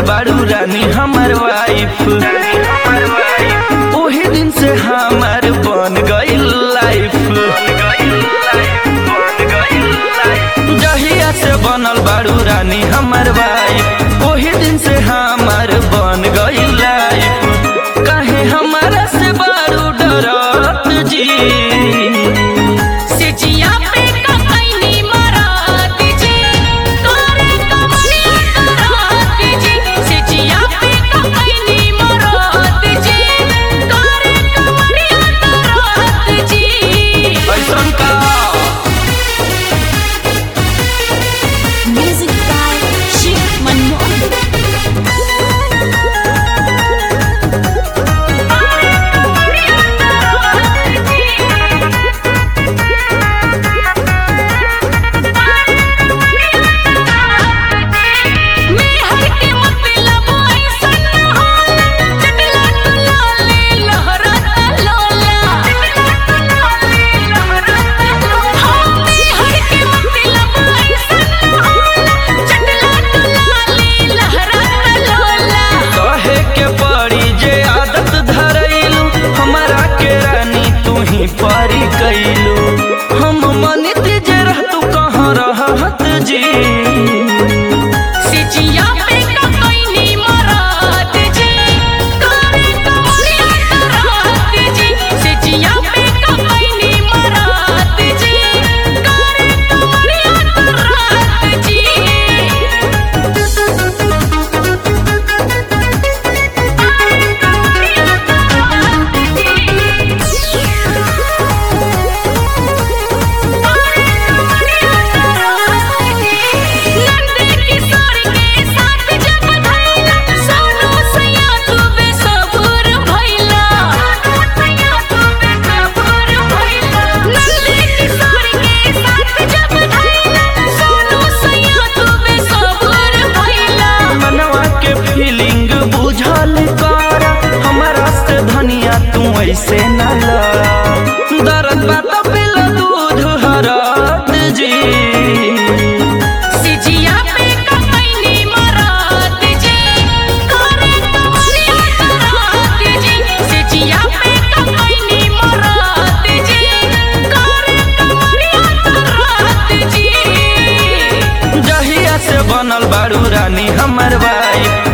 बाड़ू रानी हमर वाइफ ओही दिन से हमार बन गइल लाइफ जहिया से बनल बाड़ू रानी हमर वाइफ ओही दिन से हमार बन गइल लाइफ काहे हमारा से बाड़ू डरत जी सिजिया पे ककैनी मरात जी करे कमलिया करात जी सिजिया पे ककैनी मरात जी करे कमलिया करात जी ऐसन का म्यूजिक बाय शिव मनमोहन कहे के पड़ी जे आदत धरैलू हमारा के रानी तू ही परी कैलू हम मनित जे रहतू कहाँ रहत जी सिजिया पे ककैनी मरात जी करे कमलिया करात जी सिजिया पे ककैनी मरात जी करे कमलिया करात जी नंदे किशोर के साथ जब धैला सोनू सैया तू बेसबूर भइला सैया तू बेसबूर भइला नंदे किशोर के साथ जब धैला सोनू सैया तू बेसबूर भइला मनवा के फीलिंग बुझल कर हमारा से धनिया तू ऐसे न लड़ा दर्द बात पिला दूध हरत जी सिजिया पे ककैनी मरात जी करे कमलिया करात जी सिजिया पे ककैनी मरात जी करे कमलिया करात जी जहिया से बनल बाड़ू रानी हमर वाइफ